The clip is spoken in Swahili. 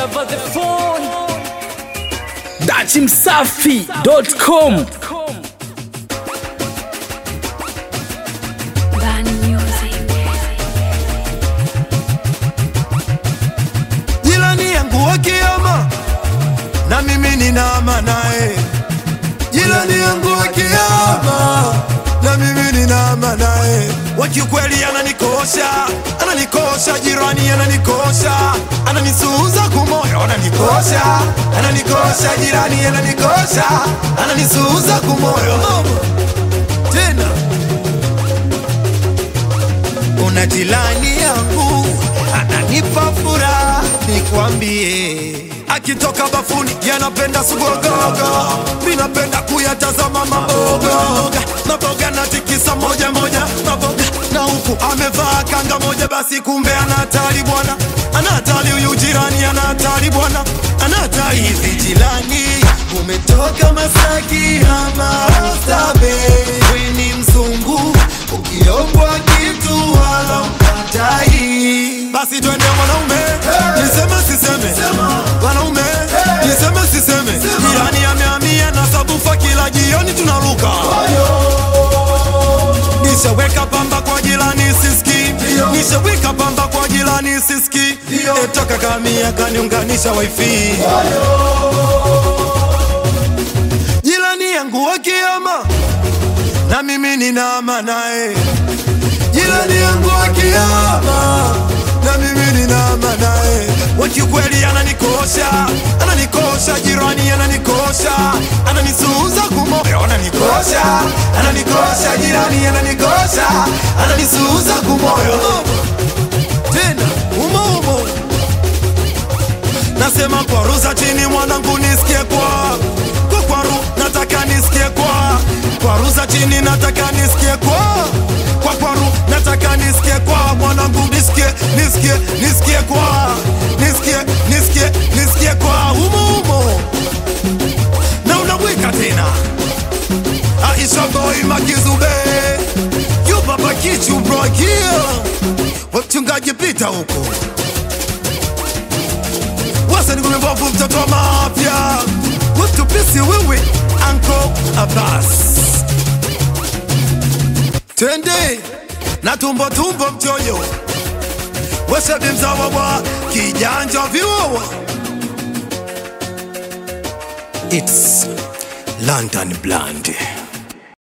over the phone. dachimsafi.com Bad music. Jirani yangu wa kiama na mimi ninaama naye. Jirani yangu wa kiama na mimi ninaama naye. Wa kiukweli ananikosha, ananikosha, jirani ananikosha, ananisuuza kumoyo, ananikosha, ananikosha, jirani ananikosha, ananisuuza kumoyo tena una jirani yangu ananipa furaha, nikwambie akitoka bafuni yanapenda sugogogo, mi napenda kuyatazama maboga maboga natikisa moja moja maboga na huku amevaa kanga moja, basi kumbe ana hatari bwana, ana hatari huyu jirani, ana hatari bwana, ana hatari hivi jirani, umetoka Masaki ama Oysterbay, wewe ni mzungu ukiombwa kitu wala ukatai, basi twende mwanaume, niseme siseme, wanaume, niseme siseme, jirani amehamia na sabufa, kila jioni tunaruka nishaweka pamba kwa jirani siski, nishaweka pamba kwa jirani siski, etoka kamia kaniunganisha wifi jirani yangu wa kiama na mimi ninaama naye jirani yangu wa kiama na mimi ninaama naye wakiukweli ananikosha ananikosha jirani ananikosha ananisuuza kumoyo ananikosha ananikosha jirani ananikosha ananisuuza kumoyo tena umo umo nasema kwa ruza chini mwanangu nisikie kwa kwa kwaru nataka nisikie kwa kwa ruza chini nataka nisikie kwa kwa kwaru nataka nisikie kwa mwanangu nisikie nisikie nisikie kwa nisikie nisikie nisikie kwa umo umo na unaweka tena Aisha boy makizube yu baba kichu bro here wachungaji pita huko wasani kumembovu mtoto wa mapya utupisi wewe anko Abbas twende na tumbo tumbo mchoyo wesebi mzawa wa kijanja viwawa It's London Blonde